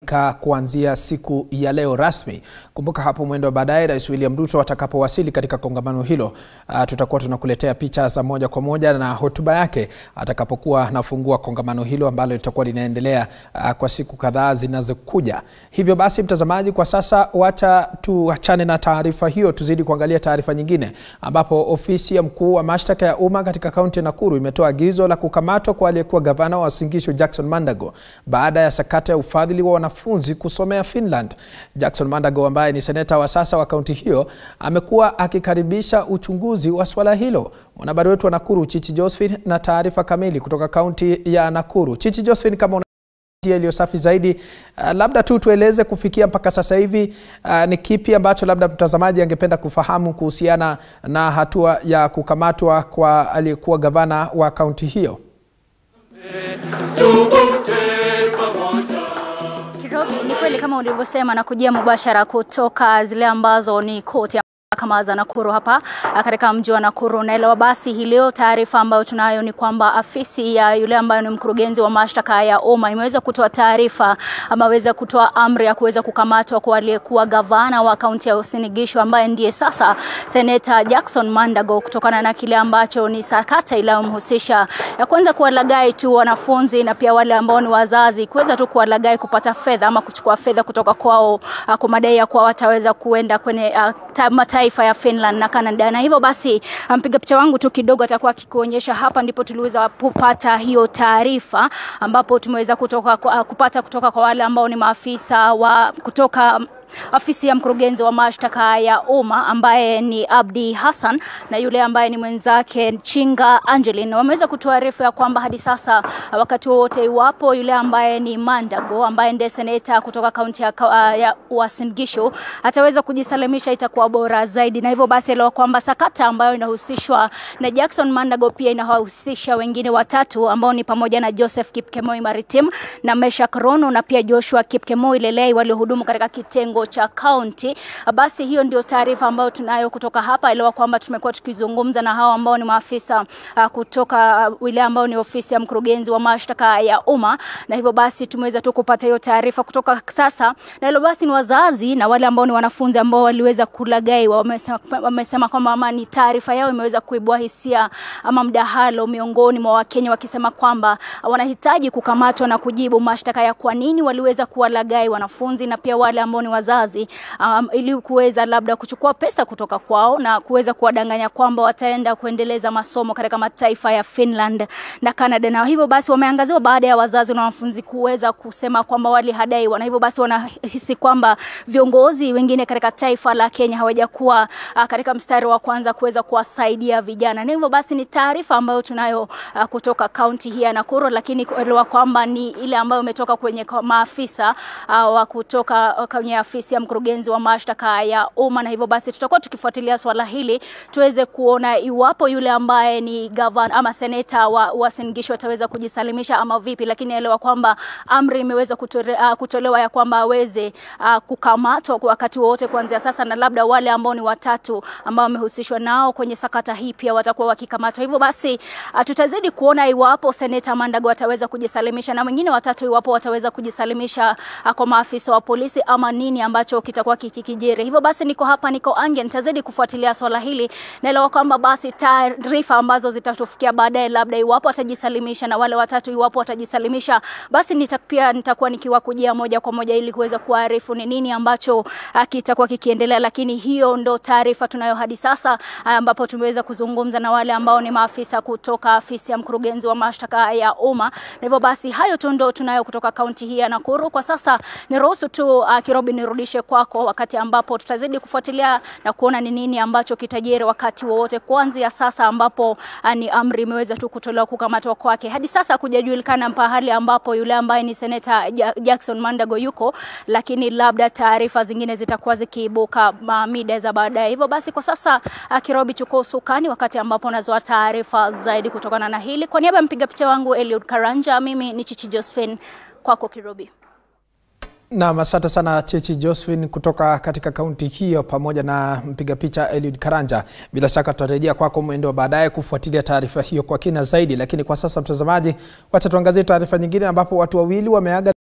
kukamilika kuanzia siku ya leo rasmi. Kumbuka hapo mwendo wa baadaye Rais William Ruto atakapowasili katika kongamano hilo, uh, tutakuwa tunakuletea picha za moja kwa moja na hotuba yake atakapokuwa anafungua kongamano hilo ambalo litakuwa linaendelea uh, kwa siku kadhaa zinazokuja. Hivyo basi, mtazamaji, kwa sasa wacha tuachane na taarifa hiyo, tuzidi kuangalia taarifa nyingine, ambapo ofisi ya mkuu wa mashtaka ya umma katika kaunti ya Nakuru imetoa agizo la kukamatwa kwa aliyekuwa gavana wa Uasin Gishu Jackson Mandago baada ya sakata ya ufadhili wa wanafunzi kusomea Finland. Jackson Mandago ambaye ni seneta wa sasa wa kaunti hiyo amekuwa akikaribisha uchunguzi wa swala hilo. Mwanahabari wetu wa Nakuru Chichi Josephine na taarifa kamili kutoka kaunti ya Nakuru. Chichi Josephine, kama una iliyo safi zaidi, uh, labda tu tueleze kufikia mpaka sasa hivi, uh, ni kipi ambacho labda mtazamaji angependa kufahamu kuhusiana na hatua ya kukamatwa kwa aliyekuwa gavana wa kaunti hiyo? Kirobi, ni kweli kama ulivyosema na kujia mubashara kutoka zile ambazo ni koti mahakama za Nakuru hapa katika mji wa Nakuru. Naelewa basi hii leo taarifa ambayo tunayo ni kwamba afisi ya yule ambaye ni mkurugenzi wa mashtaka ya umma imeweza kutoa taarifa ama weza kutoa amri ya kuweza kukamatwa kwa aliyekuwa gavana wa kaunti ya Uasin Gishu ambaye ndiye sasa seneta Jackson Mandago kutokana na kile ambacho ni sakata iliyomhusisha ya kwanza kuwalagai tu wanafunzi na pia wale ambao ni wazazi kuweza tu kuwalagai kupata fedha ama kuchukua fedha kutoka kwao kwa madai ya kuwa wataweza kuenda kwenye uh, mataifa ya Finland na Canada. Na hivyo basi mpiga picha wangu tu kidogo atakuwa akikuonyesha hapa, ndipo tuliweza kupata hiyo taarifa, ambapo tumeweza kutoka kupata kutoka kwa wale ambao ni maafisa wa kutoka afisi ya mkurugenzi wa mashtaka ya umma ambaye ni Abdi Hassan na yule ambaye ni mwenzake Chinga Angeline wameweza kutuarifu ya kwamba hadi sasa wakati wowote iwapo yule ambaye ni Mandago ambaye ndiye seneta kutoka kaunti ya, uh, ya Uasin Gishu ataweza kujisalimisha itakuwa bora zaidi, na hivyo basi elewa kwamba sakata ambayo inahusishwa na Jackson Mandago pia inahusisha wengine watatu ambao ni pamoja na Joseph Kipkemoi Maritim na Meshak Rono na pia Joshua Kipkemoi Lelei waliohudumu katika kitengo cha kaunti. Basi hiyo ndio taarifa ambayo tunayo kutoka hapa. Elewa kwamba tumekuwa tukizungumza na hao ambao ni maafisa uh, kutoka uh, wilaya ambao ni ofisi ya mkurugenzi wa mashtaka ya umma, na hivyo basi tumeweza tu kupata hiyo taarifa kutoka sasa, na hilo basi ni wazazi na wale ambao ni wanafunzi ambao waliweza kulagaiwa, wamesema, wamesema kwamba ama ni taarifa yao imeweza kuibua hisia ama mdahalo miongoni mwa Wakenya wakisema kwamba wanahitaji kukamatwa na kujibu mashtaka ya kwa nini waliweza kuwalagai wanafunzi na pia wale ambao ni wazazi um, ili kuweza labda kuchukua pesa kutoka kwao na kuweza kuwadanganya kwamba wataenda kuendeleza masomo katika mataifa ya Finland na Canada, na hivyo basi wameangaziwa baada ya wazazi na wanafunzi kuweza kusema kwamba walihadaiwa, na hivyo basi wanahisi kwamba viongozi wengine katika taifa la Kenya hawajakuwa uh, katika mstari wa kwanza kuweza kuwasaidia vijana, na hivyo basi ni taarifa ambayo tunayo uh, kutoka kaunti hii ya Nakuru, lakini kuelewa kwamba ni ile ambayo imetoka kwenye maafisa uh, wa kutoka kwenye afisi ya mkurugenzi wa mashtaka ya umma, na hivyo basi tutakuwa tukifuatilia swala hili tuweze kuona iwapo yule ambaye ni gavana ama seneta wa Uasin Gishu ataweza kujisalimisha ama vipi, lakini elewa kwamba amri imeweza kutore, uh, kutolewa ya kwamba aweze uh, kukamatwa kwa wakati wowote kuanzia sasa, na labda wale ambao ni watatu ambao wamehusishwa nao kwenye sakata hii pia watakuwa wakikamatwa. Hivyo basi uh, tutazidi kuona iwapo seneta Mandago ataweza kujisalimisha na wengine watatu iwapo wataweza kujisalimisha uh, kwa maafisa wa polisi ama nini ambacho kitakuwa kikikijiri. Hivyo basi niko hapa, niko Ange, nitazidi kufuatilia swala hili. Naelewa kwamba basi taarifa ambazo zitatufikia baadaye, labda iwapo atajisalimisha na wale watatu iwapo watajisalimisha, basi nita, pia nitakuwa nikiwakujia moja kwa moja ili kuweza kuarifu ni nini ambacho kitakuwa kikiendelea, lakini hiyo ndo taarifa tunayo hadi sasa, ambapo tumeweza kuzungumza na wale ambao ni maafisa kutoka afisi ya mkurugenzi wa mashtaka ya umma, na hivyo basi hayo tu ndo tunayo kutoka kaunti hii ya Nakuru kwa sasa. Niruhusu tu uh, Kirobi nirudishe kwako wakati ambapo tutazidi kufuatilia na kuona ni nini ambacho kitajiri wakati wowote kuanzia sasa ambapo uh, ni amri imeweza tu kutolewa kukamatwa kwake. Hadi sasa kujajulikana pahali ambapo yule ambaye ni seneta Jackson Mandago yuko, lakini labda taarifa zingine zitakuwa zikiibuka mida za baadaye. Hivyo basi kwa sasa uh, Kirobi chukua usukani wakati ambapo nazoa taarifa zaidi kutokana na hili. Kwa niaba ya mpiga picha wangu Eliud Karanja, mimi ni Chichi Josephine, kwako Kirobi. Nam, asante sana Chechi Josephine kutoka katika kaunti hiyo, pamoja na mpiga picha Eliud Karanja. Bila shaka tutarejea kwako mwendo wa baadaye kufuatilia taarifa hiyo kwa kina zaidi, lakini kwa sasa, mtazamaji, wacha tuangazie taarifa nyingine ambapo watu wawili wameaga